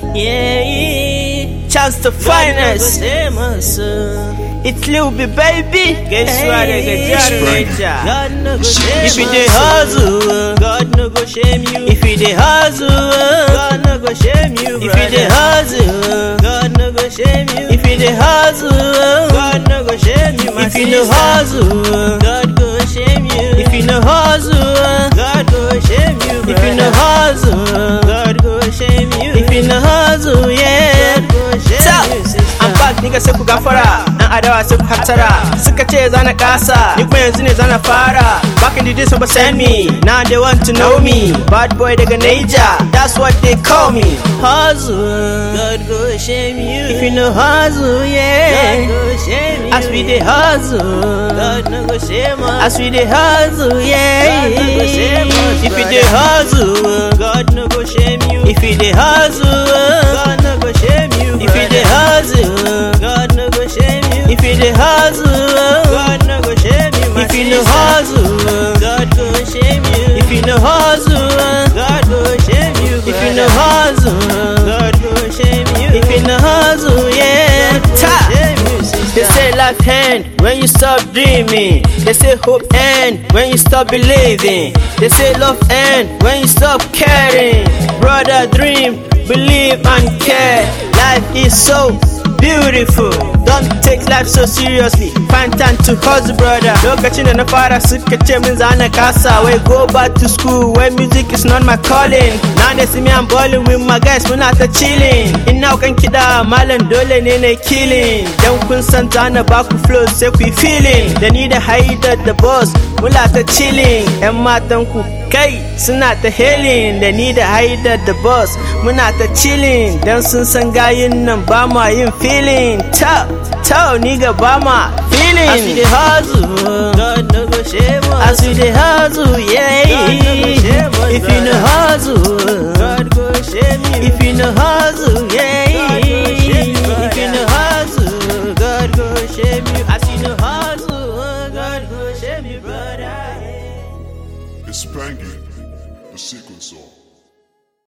Yeah, Chance the finest. It's Lil B baby. Gaisuwa daga jihar Neja. God no go shame If you us. dey hustle, God no go shame you. if you dey hustle, God no go shame you, if you dey brother. hustle, God no go shame you. if you dey hustle, God no go shame you, my if you no sister. hustle, God go shame you. if you no hustle, God go shame you, if you no brother. hustle, God go shame you. if you no hustle, yeah. God go shame Ta, you, sister. I'm back nigga sai ku gafara Yan adawa sai ku hatara Suka ce zana kasa Ni kuma yanzu ne zana fara Back in the days nobody send me Now they want to know me Bad boy daga Niger That's what they call me Hustle God go shame you. If you no hustle, God yeah go shame you. As we dey hustle God no go shame us. As we dey hustle, yeah God no go shame us, If you brother. dey hustle God no go shame you. If you dey hustle God no go shame you. If you dey brother. hustle God no go shame you. If you dey hustle God no go shame you. my If you no sister. hustle, God go shame you. if you no hustle, God go shame you. if you no brother. hustle, God go shame you. if you no hustle, yeah. God go Ta. shame you, They sister. say life end when you stop dreaming. They say hope end when you stop believing. They say love end when you stop caring. Brother, dream, believe and care. Life is so beautiful. Don't take life so seriously. Find time to hustle, brother. Lokacin da na fara suka ce min zana kasa. Wai go back to school where music is not my calling. Now they see me I'm balling with my guys muna ta chilling. Ina kan kiɗa malam dole ne na killing. Dan kun san zana baku flow sai ku yi feeling. Da ni da haidar da boss muna ta chilling. Yan matan ku kai suna ta hailing. Da ni da haidar da boss muna ta chilling. Dan sun san gayin nan ba ma yin feeling. Ta ta ni ga ba ma feeling. As we dey hustle. God no go shame us. As we dey hustle, yeah. God no go shame us, If you no brother. hustle, God go shame you. if you no hustle, yeah. God go shame you, If you no brother. hustle, God go shame you. as you no hustle, God go shame you, brother. It's Spanky, the sequence song.